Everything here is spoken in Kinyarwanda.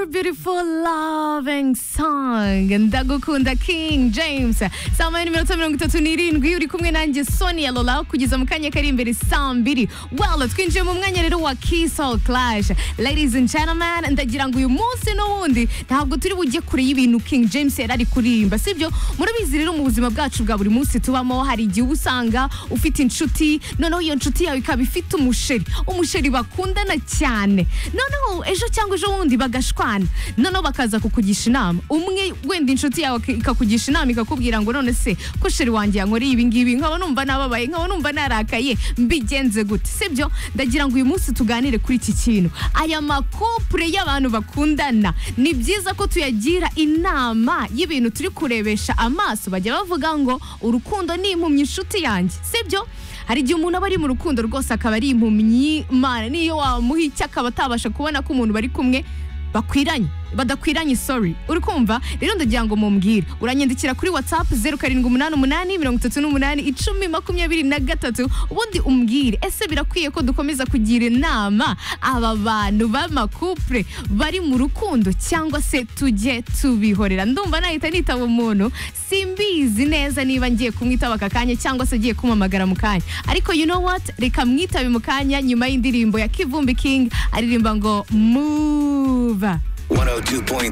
beautiful loving song ndagukunda king james saa moya n'iminota mirongo itatu n'irindwi uri kumwe nanjye sonia lola kugeza mu kanya kari imbere saa mbiri well twinjiye mu mwanya rero wa kisol clash ladies and gentlemen ndagira ngo uyu munsi n'ubundi ntabwo turi bujye kure y'ibintu king james yari ari kuririmba sibyo murabizi rero mu buzima bwacu bwa buri munsi tubamo hari igihe uba usanga ufite inshuti noneho iyo nshuti yawe ikaba ifite umusheri umusheri bakundana cyane noneho ejo cyangwa ejo bundi bagashwana noneho bakaza kukugisha inama umwe wenda inshuti yawe ikakugisha inama ikakubwira ngo none se ko sheri wanjye yankoreye ibi ngibi nkaba numva nababaye nkaba numva narakaye mbigenze gute sibyo ndagira ngo uyu munsi tuganire kuri iki kintu aya makopure y'abantu bakundana ni byiza ko tuyagira inama y'ibintu turi kurebesha amaso bajya bavuga ngo urukundo ni impumyi inshuti yanjye sibyo hari igihe umuntu aba ari mu rukundo rwose akaba ari impumyi imana niyo wamuha icyo akaba atabasha kubona ko umuntu bari kumwe bakwiranye badakwiranye sorry uri kumva rero ndagira ngo mumbwire uranyandikira kuri whatsapp zeru karindwi umunani umunani mirongo itatu n'umunani icumi makumyabiri na gatatu ubundi umbwire ese birakwiye ko dukomeza kugira inama aba bantu b'amakupure bari mu rukundo cyangwa se tujye tubihorera ndumva nahita nitaba umuntu simbizi neza niba ngiye kumwitaba aka kanya cyangwa se agiye kumamagara mu kanya ariko you know what reka mwitabe mu kanya nyuma y'indirimbo ya kivumbi king aririmba ngo move 102.3